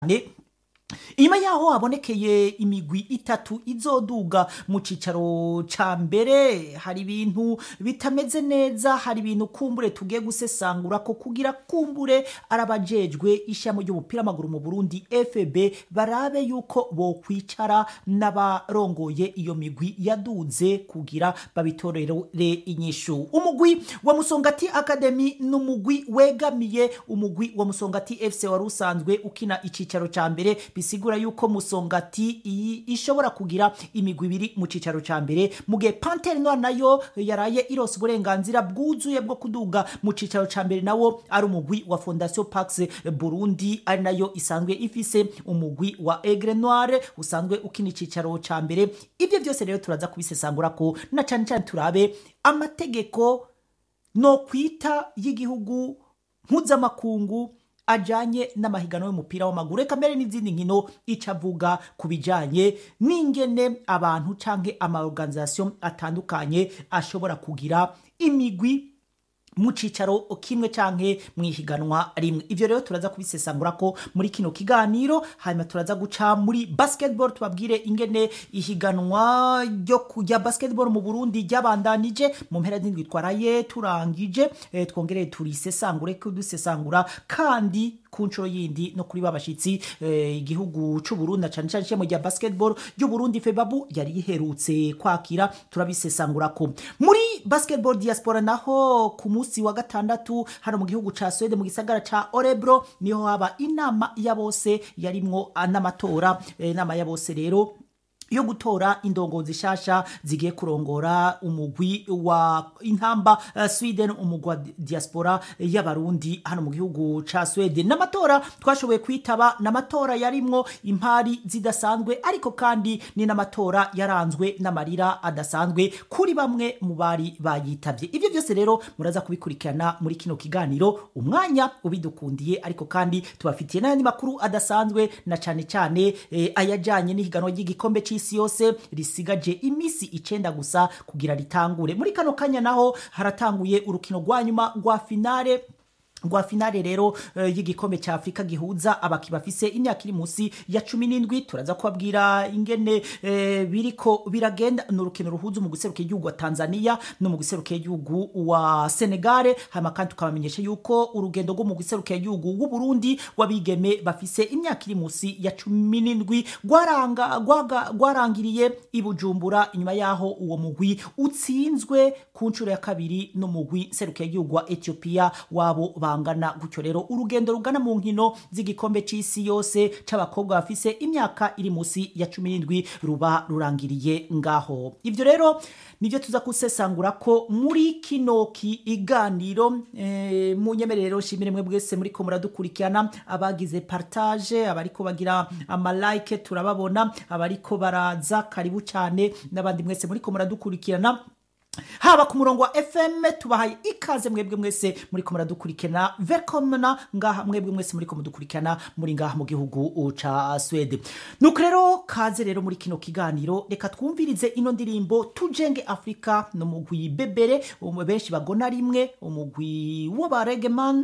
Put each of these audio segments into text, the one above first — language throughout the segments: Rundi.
inyuma yaho habonekeye imigwi itatu izoduga mu cicaro ca mbere hari ibintu bitameze neza hari ibintu kumbure tugiye gusesangura ko kugira kumbure arabajejwe ishamo ry'umupira w'amaguru mu Burundi FB barabe yuko bokwicara n'abarongoye iyo migwi yaduze kugira babitorere inyishu umugwi wa Musongati Academy n'umugwi wegamiye umugwi wa Musongati FC wari usanzwe ukina icicaro ca mbere bisigura yuko Musongati iyi ishobora kugira imigwi ibiri mu cicaro ca mbere mu gihe Panthère Noire nayo yaraye irose uburenganzira bwuzuye bwo kuduga mu cicaro ca mbere nawo ari umugwi wa Fondation Pax Burundi ari nayo isanzwe ifise umugwi wa Aigle Noire usanzwe ukina icicaro ca mbere ibyo byose rero turaza kubisesangura ko na cane cane turabe amategeko no kwita y'igihugu mpuzamakungu ajanye n'amahiganwa y'umupira w'amaguru reka mbere n'izindi nkino icavuga ku bijanye n'ingene abantu canke amaorganisation atandukanye ashobora kugira imigwi mu cicaro kimwe canke mwihiganwa rimwe ivyo rero turaza kubisesangura ko muri kino kiganiro hanyuma turaza guca muri basketball tubabwire ingene ihiganwa ryo kujya basketball mu Burundi ryabandanije mu mpera z'indwi twaraye turangije eh, twongere turisesangure ko dusesangura kandi ku nshuro yindi no kuri babashitsi eh, igihugu c'u Burundi cyane cyane ishema rya basketball ry'u Burundi Febabu yari yiherutse kwakira turabisesangura ko muri basketball diaspora naho ku munsi wa gatandatu hano mu gihugu ca Sweden mu gisagara ca Orebro niho haba inama ya bose yarimwo n'amatora eh, inama ya bose rero yo gutora indongozi shasha zigiye kurongora umugwi wa intamba uh, Sweden umugwi wa diaspora y'abarundi hano mu gihugu ca Sweden n'amatora twashoboye kwitaba n'amatora yarimwo impari zidasanzwe ariko kandi ni n'amatora yaranzwe n'amarira adasanzwe kuri bamwe mu bari bayitavye ivyo byose rero muraza kubikurikirana muri kino kiganiro umwanya ubidukundiye ariko kandi tubafitiye n'ayandi makuru adasanzwe na cane cane eh, ayajanye n'ihiganwa ry'igikombe c'isi isi yose risigaje imisi icenda gusa kugira ritangure muri kano kanya naho haratanguye urukino rwa nyuma rwa finale rwa finale rero uh, y'igikombe cya Afrika gihuza abaki bafise imyaka iri munsi ya 17 turaza kubabwira ingene eh, biriko biragenda n'urukino ruhuza mu guseruka igihugu wa Tanzania no mu guseruka igihugu wa Senegal hama kandi tukabamenyesha yuko urugendo rwo mu guseruka igihugu w'u Burundi wabigeme bafise imyaka iri munsi ya 17 gwaranga gwarangiriye ibujumbura inyuma yaho uwo mugwi utsinzwe ku nshuro ya kabiri no mugwi seruka igihugu wa Ethiopia wabo bangana gutyo rero urugendo rugana mu nkino z'igikombe c'isi yose c'abakobwa bafise imyaka iri musi ya 17 ruba rurangiriye ngaho ivyo rero nivyo tuza kusesangura ko muri kino kiganiro e, mu nyemerero shimire mwe bwese muri ko muradukurikirana abagize partage abariko bagira amalike turababona abariko baraza karibu cyane n'abandi mwese muri ko muradukurikirana haba ku murongo wa fm tubahaye ikaze mwebwe mwese muri ko muradukurikirana velkomna ngaha mwebwe mwese muri ko mudukurikirana muri ngaha mu gihugu ca swede nuko rero kaze rero muri kino kiganiro reka twumvirize ino ndirimbo tujenge afurika no mugwi bebere benshi bagona rimwe umugwi w'aba regeman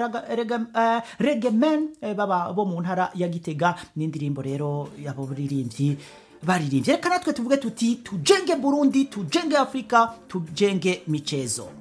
uh, regemen uh, baba bo mu ntara ya gitega n'indirimbo rero yabo buririmbyi baririmbye reka natwe tuvuge tuti tujenge burundi tujenge afrika tujenge michezo